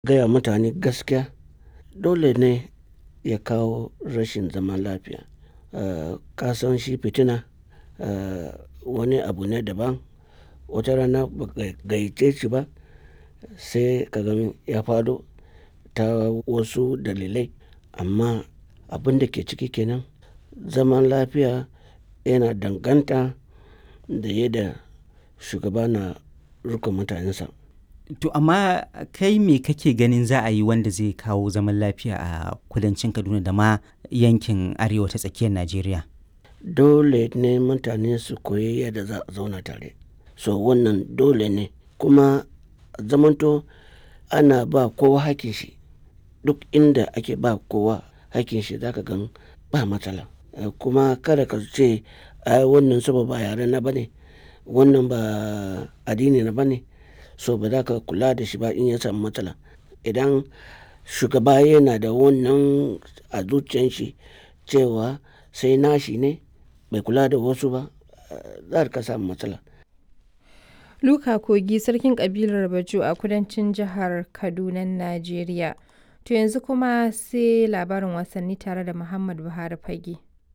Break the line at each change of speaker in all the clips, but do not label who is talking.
gaya mutane gaskiya dole ne ya kawo rashin zaman lafiya. Uh, ka san shi fitina uh, wani abu ne daban. Wata rana ba ka gayyace shi ba sai ka gan ya faɗo ta wasu dalilai. Amma abin da ke ciki kenan zaman lafiya yana danganta da yadda shugaba na riƙon mutanensa.
To amma kai me kake ganin za a yi wanda zai kawo zaman lafiya a kudancin Kaduna da ma yankin arewa ta tsakiyar Najeriya?
Dole ne mutane su koyi yadda za a zauna tare. So wannan dole ne kuma zamanto ana ba kowa hakkin shi. Duk inda ake ba kowa hakkin shi za ka gan ba matsala. Kuma kada ka ce ai wannan saboda ba yare na ba ne, wannan ba addini na ba ne, so ba za ka kula da shi ba in ya samu matsala. Idan shugaba yana da wannan a zuciyan shi cewa sai nashi ne bai kula da wasu ba, za ka samu matsala.
Luka Kogi sarkin kabilar Bajo a kudancin jihar Kadunan Najeriya. To yanzu kuma sai labarin wasanni tare da Muhammad Buhari Fage.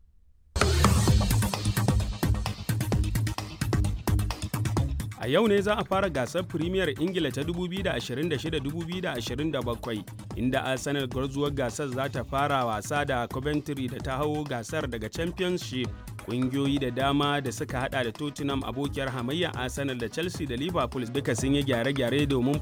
A yau ne za a fara gasar Firimiyar Ingila ta 2026-2027 inda Arsenal gwarzuwar gasar za ta fara wasa da Coventry da ta hau gasar daga Championship. Ƙungiyoyi da dama da suka hada da Tottenham abokiyar hamayya Arsenal da Chelsea da Liverpool duka sun yi gyare-gyare domin